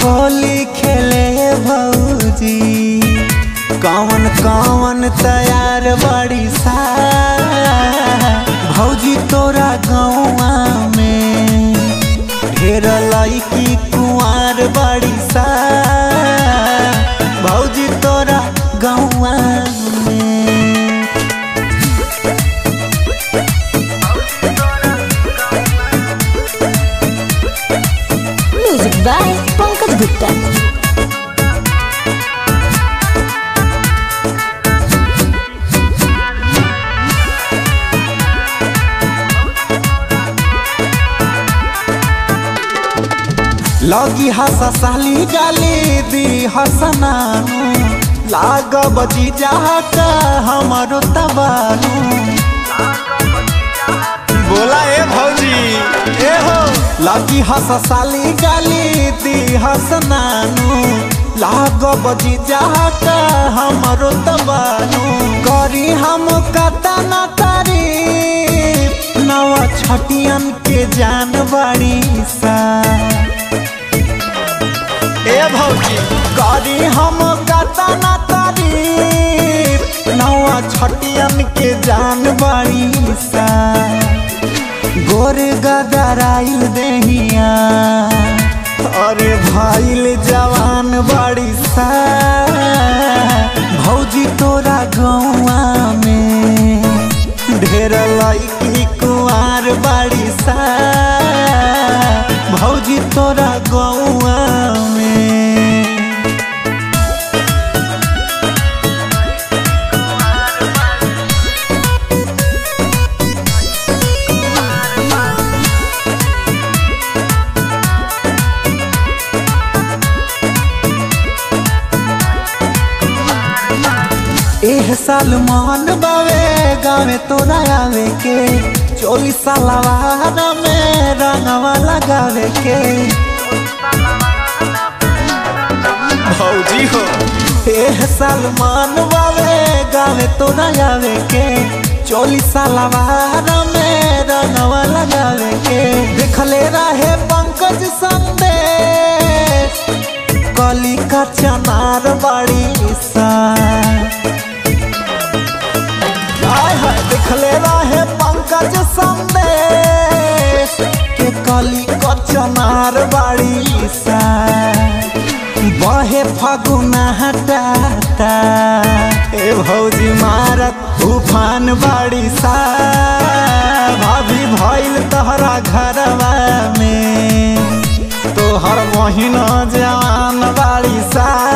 होली खेले भौजी कौन कौन तैयार बड़ी सा भौजी तोरा गौआ में ढेर लईकी कुंवार बड़ी सा भौजी तोरा गौआ में Music by Pankaj Gupta. लगी हस साली गाली दी हसनानु लाग बजी जात हमारो तबानु बोला ए भौजी ए हो लगी हस साली गाली दी हसनानु लाग बजी जात हमारो तबानु करी हम कता न तारीफ नवा छटियन के जान बड़ी सा ए भौजी करी हम कता न तारीफ नवा छटियन के जान बड़ी सा गोर गदराइल देहिया अरे भाईल जवान बड़ी सा भौजी तोरा गौआ में ढेर लईकी कुआर बड़ी सा भौजी तोरा गौआ में एह साल मान बावे गावे तोरा आवे के चोलीस सालवार में रंगवा लगावे के भौजी हो एह साल मान बावे गावे तोरा आवे के चोलीस सालवार में रंगवा लगावे के देखले रहे पंकज संदेश कली का चनार बड़ी सा हाय हाय देखले रहे पंकज संदेश के कली कचनार बाड़ी सा बहे फगुना हटाता ए भौजी मारत तूफान बाड़ी सा भाभी भइल तहरा घरवा में तोहर महीना जवान बाड़ी सा